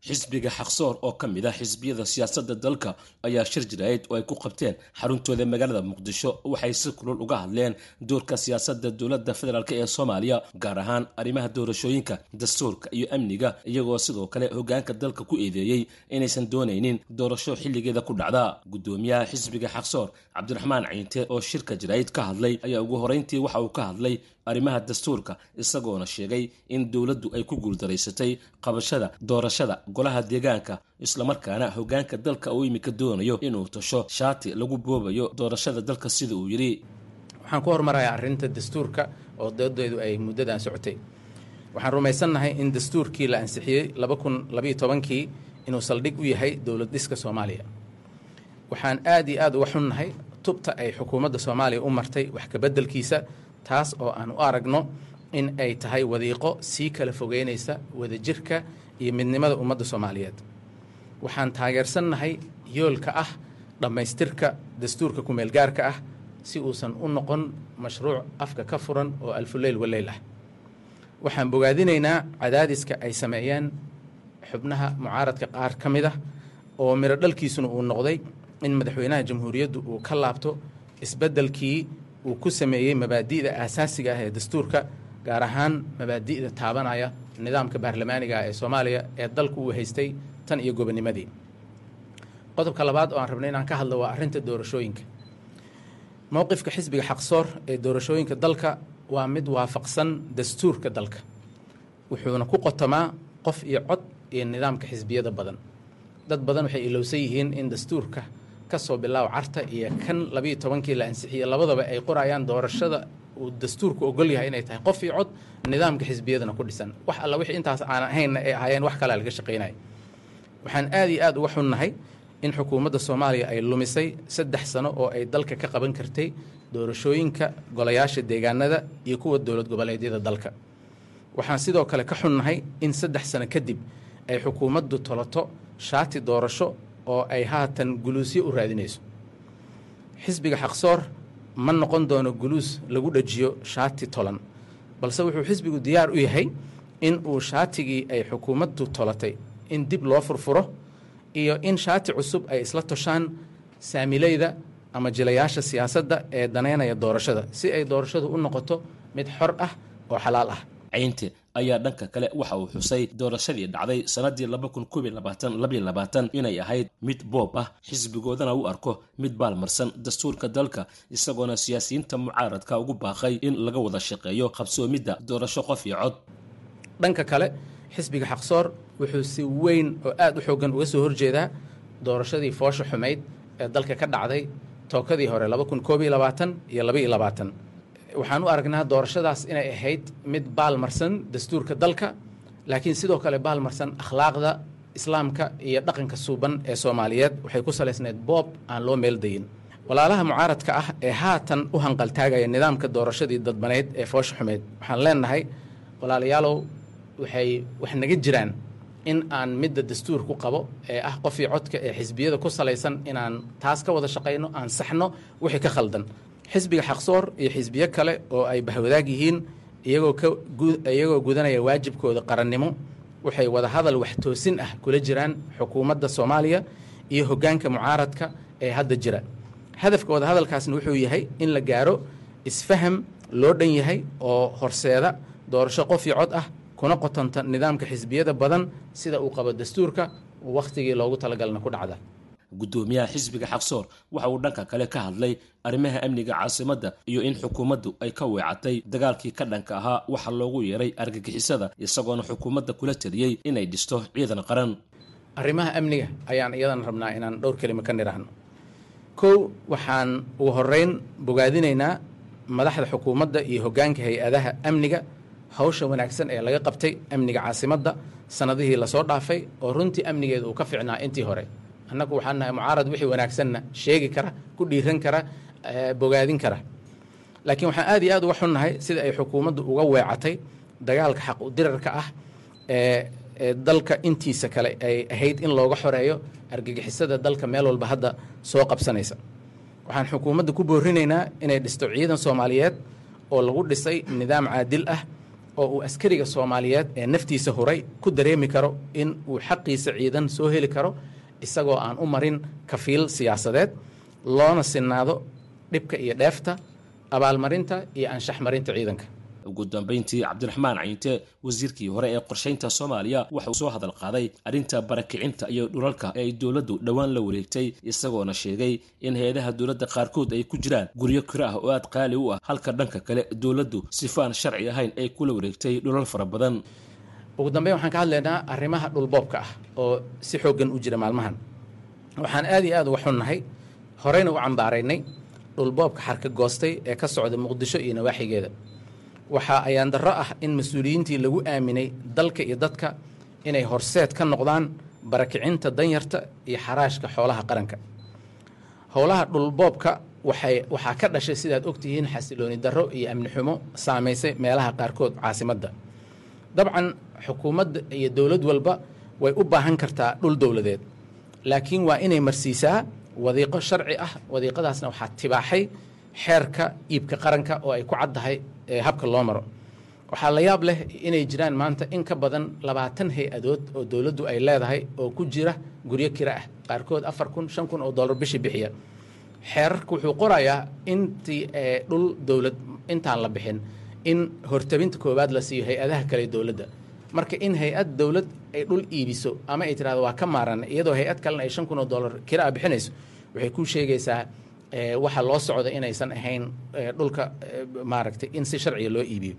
xisbiga xaqsoor oo ka mid ah xisbiyada siyaasadda dalka ayaa shir jiraayid oo ay ku qabteen xaruntooda magaalada muqdisho waxay si kulul uga hadleen doorka siyaasadda dowladda federaalk ee soomaaliya gaar ahaan arrimaha doorashooyinka dastuurka iyo amniga iyagoo sidoo kale hoggaanka dalka ku eedeeyey inaysan doonaynin doorasho xilligeeda ku dhacda guddoomiyaha xisbiga xaqsoor cabdiraxmaan ciinte oo shirka jiraayid ka hadlay ayaa ugu horeyntii waxa uu ka hadlay arrimaha dastuurka isagoona sheegay in dowladdu ay ku guuldaraysatay qabashada doorashada golaha deegaanka islamarkaana hoggaanka dalka uu imika doonayo inuu tasho shaati lagu boobayo doorashada dalka sida uu yidhi waxaan ku hormarayaa arrinta dastuurka oo doodeedu ay muddadan socotay waxaan rumaysannahay in dastuurkii la ansixiyey laba kun labayo tobankii inuu saldhig u yahay dowlad dhiska soomaaliya waxaan aad iyo aad uga xunnahay tubta ay xukuumadda soomaaliya u martay wax kabeddelkiisa taas oo aan u aragno in ay tahay wadiiqo sii kala fogeynaysa wadajirka iyo midnimada ummadda soomaaliyeed waxaan taageersannahay yoolka ah dhammaystirka dastuurka kumeelgaarka ah si uusan u noqon mashruuc afka ka furan oo alfuleyl waleyl ah waxaan bogaadinaynaa cadaadiska ay sameeyeen xubnaha mucaaradka qaar ka mid ah oo miro dhalkiisuna uu noqday in madaxweynaha jamhuuriyaddu uu ka laabto isbeddelkii uu ku sameeyey mabaadi'da aasaasiga ah ee dastuurka gaar ahaan mabaadi'da taabanaya nidaamka baarlamaaniga ah ee soomaaliya ee dalku uu haystay tan iyo gobonimadii qodobka labaad oo aan rabnay inaan ka hadlo waa arrinta doorashooyinka mowqifka xisbiga xaqsoor ee doorashooyinka dalka waa mid waafaqsan dastuurka dalka wuxuuna ku qotomaa qof iyo cod iyo nidaamka xisbiyada badan dad badan waxay ilowsan yihiin in dastuurka ka soo bilaaw carta iyo kan labayo tobankii la ansixiyey labadaba ay qorayaan doorashada uu dastuurku ogol yahay inay tahay qof iyo cod nidaamka xisbiyadana ku dhisan wax alla wixii intaas aan ahaynna ay ahaayeen wax kalea laga shaqaynaya waxaan aad iyo aad uga xunnahay in xukuumadda soomaaliya ay lumisay saddex sano oo ay dalka ka qaban kartay doorashooyinka golayaasha deegaanada iyo kuwa dowlad goboleedyada dalka waxaan sidoo kale ka xunnahay in saddex sano kadib ay xukuumaddu toloto shaati doorasho oo ay haatan guluusyo u raadinayso xisbiga xaqsoor ma noqon doono guluus lagu dhajiyo shaati tolan balse wuxuu xisbigu diyaar u yahay in uu shaatigii ay xukuumaddu tolatay in dib loo furfuro iyo in shaati cusub ay isla toshaan saamileyda ama jilayaasha siyaasadda ee daneynaya doorashada si ay doorashadu u noqoto mid xor ah oo xalaal ah caynte ayaa dhanka kale waxa uu xusay doorashadii dhacday sannaddii laba kun koob iyo labaatan labaiyo labaatan inay ahayd mid boob ah xisbigoodana u arko mid baalmarsan dastuurka dalka isagoona siyaasiyiinta mucaaradka ugu baaqay in laga wada shaqeeyo qabsoomidda doorasho qof iyo cod dhanka kale xisbiga xaqsoor wuxuu si weyn oo aad u xoogan uga soo horjeedaa doorashadii foosha xumayd ee dalka ka dhacday tookadii hore laba kun koob iyo labaatan iyo labaiyo labaatan waxaan u aragnaa doorashadaas inay ahayd mid baalmarsan dastuurka dalka laakiin sidoo kale baalmarsan akhlaaqda islaamka iyo dhaqanka suuban ee soomaaliyeed waxay ku salaysnayd boob aan loo meeldayin walaalaha mucaaradka ah ee haatan u hanqaltaagaya nidaamka doorashadii dadbaneyd ee foosha xumeyd waxaan leenahay walaalayaalow waxay wax naga jiraan in aan midda dastuurku qabo ee ah qofii codka ee xisbiyada ku salaysan inaan taas ka wada shaqayno aan saxno wixii ka khaldan xisbiga xaqsoor iyo xisbiyo kale oo ay bahwadaag yihiin iyagoo ka iyagoo gudanaya waajibkooda qarannimo waxay wada hadal wax toosin ah kula jiraan xukuumadda soomaaliya iyo hoggaanka mucaaradka ee hadda jira hadafka wada hadalkaasna wuxuu yahay in la gaaro isfaham loo dhan yahay oo horseeda doorasho qof iyo cod ah kuna qotonta nidaamka xisbiyada badan sida uu qabo dastuurka wakhtigii loogu talagalna ku dhacda guddoomiyaha xisbiga xaqsoor waxa uu dhanka kale ka hadlay arrimaha amniga caasimadda iyo in xukuumaddu ay ka weecatay dagaalkii ka dhanka ahaa waxa loogu yeeray argagixisada isagoona xukuumadda kula taliyey inay dhisto ciidan qaran arrimaha amniga ayaan iyadan rabnaa inaan dhowr kelima ka nidhaahno kow waxaan ugu horeyn bogaadinaynaa madaxda xukuumadda iyo hoggaanka hay-adaha amniga hawsha wanaagsan ee laga qabtay amniga caasimadda sannadihii lasoo dhaafay oo runtii amnigeeda uu ka ficnaa intii hore annagu waxaan nahay mucaarad wixii wanaagsanna sheegi kara ku dhiiran kara bogaadin kara laakiin waxaan aad iyo aad uga xunnahay sida ay xukuumaddu uga weecatay dagaalka xaq udirarka ah ee ee dalka intiisa kale ay ahayd in looga xoreeyo argagixisada dalka meel walba hadda soo qabsanaysa waxaan xukuumadda ku boorinaynaa inay dhisto ciidan soomaaliyeed oo lagu dhisay nidaam caadil ah oo uu askariga soomaaliyeed ee naftiisa huray ku dareemi karo in uu xaqiisa ciidan soo heli karo isagoo aan u marin kafiil siyaasadeed loona sinaado dhibka iyo dheefta abaalmarinta iyo anshaxmarinta ciidanka ugu dambayntii cabdiraxmaan cayinte wasiirkii hore ee qorshaynta soomaaliya waxa uu soo hadal qaaday arrinta barakicinta iyo dhulalka ee ay dowladdu dhowaan la wareegtay isagoona sheegay in hay-adaha dowladda qaarkood ay ku jiraan guryo kiro ah oo aad qaali u ah halka dhanka kale dowladdu sifo aan sharci ahayn ay kula wareegtay dhulal fara badan ugu dambeyn waxaan ka hadlaynaa arrimaha dhulboobka ah oo si xooggan u jira maalmahan waxaan aad iyo aad uga xunnahay horeyna u cambaaraynay dhulboobka xarka goostay ee ka socda muqdisho iyo nawaaxigeeda waxaa ayaan darro ah in mas-uuliyiintii lagu aaminay dalka iyo dadka inay horseed ka noqdaan barakicinta danyarta iyo xaraashka xoolaha qaranka howlaha dhulboobka waxay waxaa ka dhashay sidaad ogtihiin xasilooni darro iyo amni xumo saamaysay meelaha qaarkood caasimadda dabcan xukuumadda iyo dowlad walba way u baahan kartaa dhul dowladeed laakiin waa inay marsiisaa wadiiqo sharci ah wadiiqadaasna waxaa tibaaxay xeerka iibka qaranka oo ay ku caddahay habka loo maro waxaa la yaab leh inay jiraan maanta in ka badan labaatan hay-adood oo dowladdu ay leedahay oo ku jira guryo kira ah qaarkood afar kun shan kun oo dollar bishii bixiya xeerarka wuxuu qorayaa intii dhul dowlad intaan la bixin in hortabinta koowaad la siiyo hay-adaha kale dowladda marka in hay-ad dowlad ay dhul iibiso ama ay tirahdo waa ka maaran iyadoo hay-ad kalena ay shan kun oo dollar kira a bixinayso waxay kuu sheegaysaa waxa loo socda inaysan ahayn dhulka maaragtay in si sharciga loo iibiyo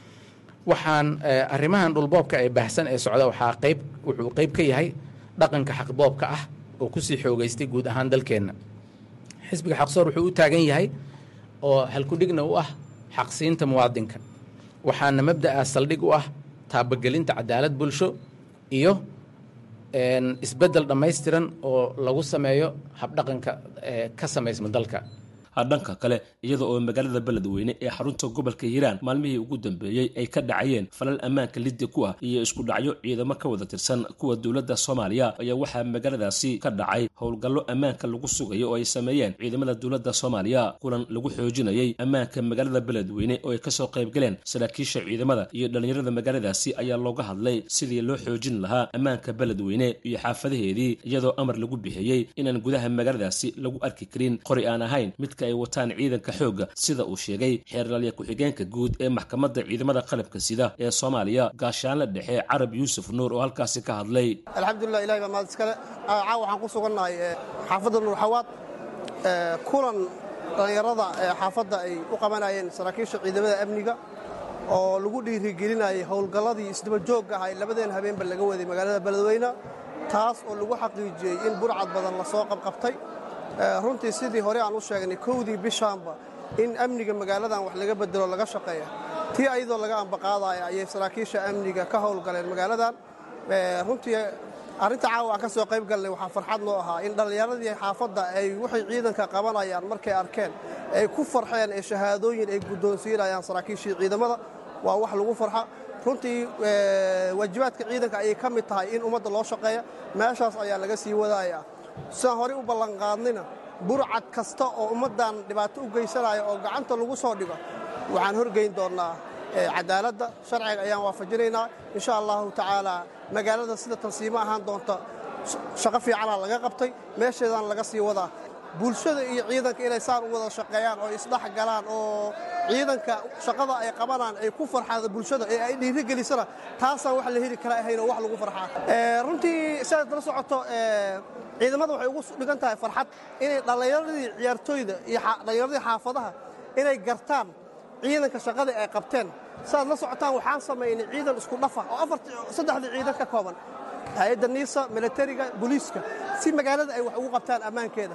waxaan arrimahan dhulboobka ee baahsan ee socda waxaa qayb wuxuu qayb ka yahay dhaqanka xaqboobka ah oo kusii xoogeystay guud ahaan dalkeenna xisbiga xaqsoor wuxuu u taagan yahay oo halkudhigna u ah xaqsiinta muwaadinka waxaana mabda'a saldhig u ah taabagelinta cadaalad bulsho iyo isbeddel dhammaystiran oo lagu sameeyo habdhaqanka ka samaysma dalka dhanka kale iyada oo magaalada beledweyne ee xarunta gobolka hiiraan maalmihii ugu dambeeyey ay ka dhacayeen falal ammaanka liddi ku ah iyo isku dhacyo ciidamo ka wada tirsan kuwa dowladda soomaaliya ayaa waxaa magaaladaasi ka dhacay howlgallo ammaanka lagu sugayo oo ay sameeyeen ciidamada dowladda soomaaliya kulan lagu xoojinayay ammaanka magaalada beledweyne oo ay kasoo qaybgaleen saraakiisha ciidamada iyo dhallinyarada magaaladaasi ayaa looga hadlay sidii loo xoojin lahaa ammaanka beledweyne iyo xaafadaheedii iyadoo amar lagu bixiyey inaan gudaha magaaladaasi lagu arki karin qori aan ahayn midka ay wataan ciidanka xoogga sida uu sheegay xeerlalya ku-xigeenka guud ee maxkamadda ciidamada qalabka sida ee soomaaliya gaashaanle dhexe carab yuusuf nuur oo halkaasi ka hadlay alxamdulilah ilahi baa mahad iskale caawa waxaan ku sugannahay xaafadda nuurxawaad kulan dhallinyarada xaafadda ay u qabanayeen saraakiisha ciidamada amniga oo lagu dhiirigelinayay howlgalladii isdaba joogga ahay labadeen habeenba laga waday magaalada beledweyne taas oo lagu xaqiijiyey in burcad badan lasoo qabqabtay runtii sidii hore aan u sheegnay kowdii bishaanba in amniga magaaladan wax laga bedelo laga shaqeeya tii ayadoo laga ambaqaadaya ayay saraakiisha amniga ka howlgaleen magaaladan runtii arrinta caawa aan ka soo qayb galnay waxaa farxad noo ahaa in dhallinyaradii xaafadda ay waxay ciidanka qabanayaan markay arkeen ay ku farxeen ee shahaadooyin ay guddoonsiinayaan saraakiishii ciidamada waa wax lagu farxa runtii waajibaadka ciidanka ayay ka mid tahay in ummadda loo shaqeeya meeshaas ayaa laga sii wadaaya sidaan horey u ballanqaadnayna burcad kasta oo ummaddan dhibaato u geysanaya oo gacanta lagu soo dhigo waxaan horgeyn doonnaa cadaaladda sharciga ayaan waafajinaynaa insha allahu tacaalaa magaalada sida tansiimo ahaan doonta shaqo fiicanaa laga qabtay meesheedaan laga sii wadaa bulshada iyo ciidanka inay saan u wada shaqeeyaan oo isdhex galaan oo ciidanka shaqada ay qabanaan ay ku farxaada bulshada ee ay dhiirigelisana taasaan wax la heli kara ahayn oo wax lagu farxaa runtii sidaad la socoto ciidamada waxay ugu dhigan tahay farxad inay dhallinyaradii ciyaartooyda iyo dhallinyaradii xaafadaha inay gartaan ciidanka shaqadii ay qabteen sidaad la socotaan waxaan samaynay ciidan isku dhafa oo saddexdii ciidan ka kooban hay-adda niisa militariga booliiska si magaalada ay wax ugu qabtaan ammaankeeda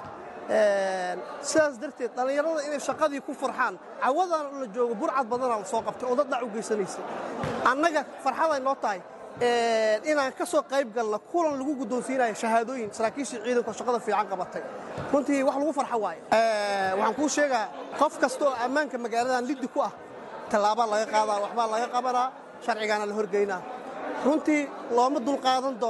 sidaas darteed dhallinyarada inay shaqadii ku farxaan cawadan la joogo burcad badanaa la soo qabtay oo dad dhac u geysanaysa annaga farxaday noo tahay inaan ka soo qayb galna kulan lagu guddoonsiinayo shahaadooyin saraakiishii ciidanka shaqada fiican qabatay runtii wax lagu farxo waaye waxaan kuu sheegaa qof kasta oo ammaanka magaaladan liddi ku ah tallaabaa laga qaadaa waxbaa laga qabanaa sharcigaana la horgeynaa runtii looma dulqaadan doona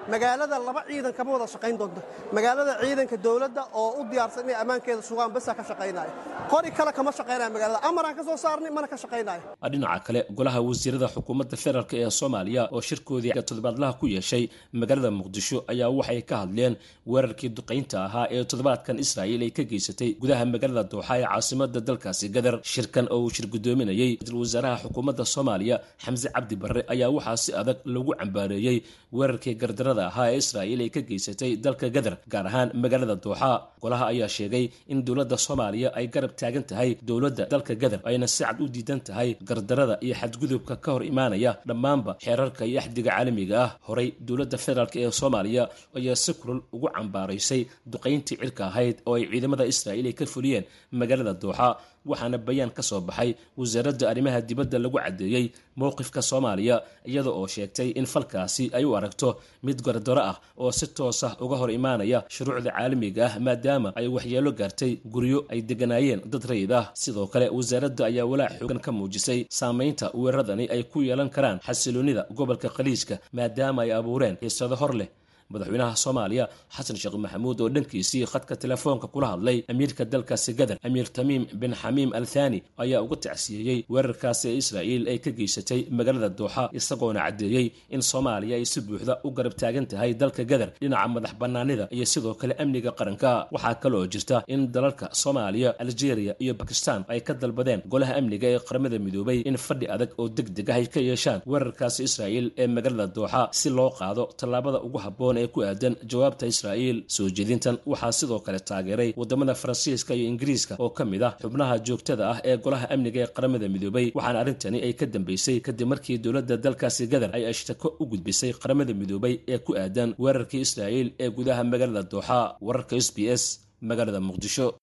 magaalada laba ciidan kama wada shaqayn doonto magaalada ciidanka dowladda oo u diyaarsan inay ammaankeeda sugaan basaa ka shaqaynaya qori kale kama shaqaynaya magaalada amaraan ka soo saarnay mana ka shaqaynayo dhinaca kale golaha wasiirada xukuumadda federaalk ee soomaaliya oo shirkoodii toddobaadlaha ku yeeshay magaalada muqdisho ayaa waxay ka hadleen weerarkii duqaynta ahaa ee toddobaadkan israa'iil ay ka geysatay gudaha magaalada dooxa ee caasimada dalkaasi gadar shirkan oo uu shir guddoominayey ra-iisul wasaaraha xukuumadda soomaaliya xamse cabdi barre ayaa waxaa si adag lagu cambaareeyey weerarkii gardarada ahaa ee israa'iil ay ka geysatay dalka gadar gaar ahaan magaalada dooxa golaha ayaa sheegay in dowladda soomaaliya ay garab taagan tahay dowladda dalka gadar ayna si cad u diidan tahay gardarada iyo xadgudubka ka hor imaanaya dhammaanba xeerarka iyo axdiga caalamiga ah horay dowladda federaalk ee soomaaliya ayaa si kulul ugu cambaaraysay duqayntii cirka ahayd oo ay ciidamada israa'iil ay ka fuliyeen magaalada dooxa waxaana bayaan ka soo baxay wasaaradda arrimaha dibadda lagu caddeeyey mowqifka soomaaliya iyada oo sheegtay in falkaasi ay u aragto mid gardaro ah oo si toos ah uga hor imaanaya shuruucda caalamiga ah maadaama ay waxyeelo gaartay guryo ay deganaayeen dad rayid ah sidoo kale wasaaradda ayaa walaac xoogan ka muujisay saamaynta weeraradani ay ku yeelan karaan xasiloonnida gobolka khaliijka maadaama ay abuureen xiisado hor leh madaxweynaha soomaaliya xasan sheekh maxamuud oo dhankiisii khadka telefoonka kula hadlay amiirka dalkaasi gadar amiir tamiim bin xamiim al thani ayaa uga tacsiyeeyey weerarkaasi ee israa'iil ay ka geysatay magaalada dooxa isagoona caddeeyey in soomaaliya ay si buuxda u garab taagan tahay dalka gadar dhinaca madax bannaanida iyo sidoo kale amniga qaranka waxaa kaloo jirta in dalalka soomaaliya aljeeriya iyo bakistan ay ka dalbadeen golaha amniga ee qaramada midoobay in fadhi adag oo deg deg ah ay ka yeeshaan weerarkaasi israa'iil ee magaalada dooxa si loo qaado tallaabada ugu habboon ee ku aadan jawaabta israa'iil soo jeedintan waxaa sidoo kale taageeray wadamada faransiiska iyo ingiriiska oo ka mid ah xubnaha joogtada ah ee golaha amniga ee qaramada midoobay waxaana arrintani ay ka dambeysay kadib markii dowladda dalkaasi gadar ay ashtako u gudbisay qaramada midoobay ee ku aadan weerarkii israa'iil ee gudaha magaalada dooxa wararka s b s magaalada muqdisho